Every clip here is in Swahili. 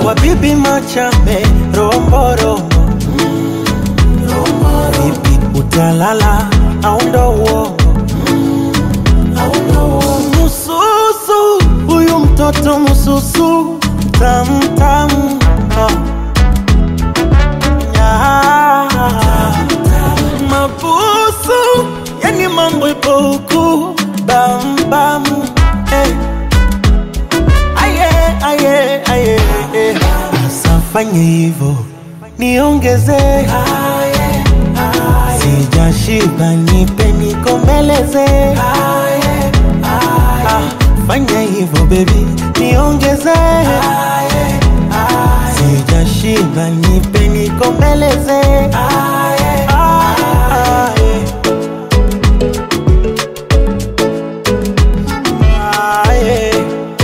kwa bibi Machame romborombo vipi utalala au ndo uongo mususu huyu mtoto mususu tamtam mabusu yani mambo ipo huku bambam hey. aye aye aye eh. asafanye hivo niongeze sijashiba nipe nikombeleze Ah, fanya hivyo bebi niongeze sijashiba nipe nikombeleze Ah, eh. Ah, eh.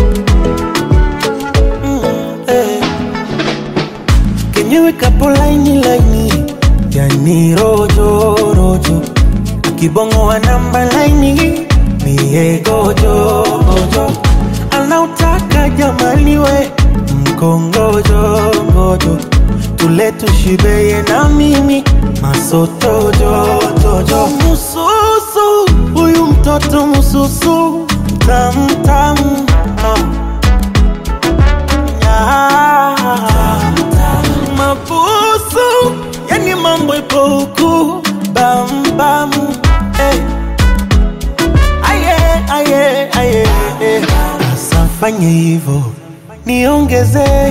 Mm, eh. kenyewe kapo laini laini yani rojo rojo kibongo wa namba laini mie gojo gojo anautaka jamani we mkongojo ngojo tule tushibeye na mimi masotojo jojo mususu huyu mtoto mususu tamtam mabusu yani mambo ipo huku bambam hey. aye aye aye eh. asafanye hivo niongeze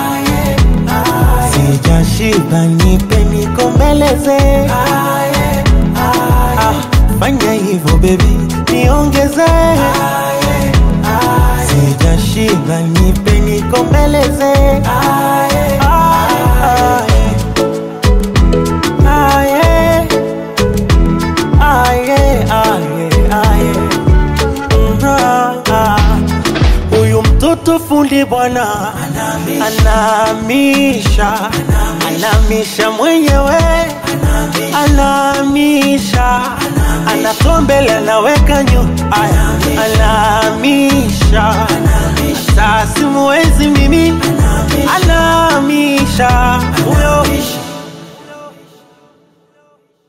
sijashiba nipe nikombeleze ah, fanya hivo bebi niongeze sijashiba nipe nikombeleze ah, eh. Aye, aye, aye, aye. Ah, ah. Huyu mtoto fundi bwana anamisha, anamisha mwenyewe, anamisha, anatoa mbele anaweka nyuma, aya, anamisha, sasa simuwezi mimi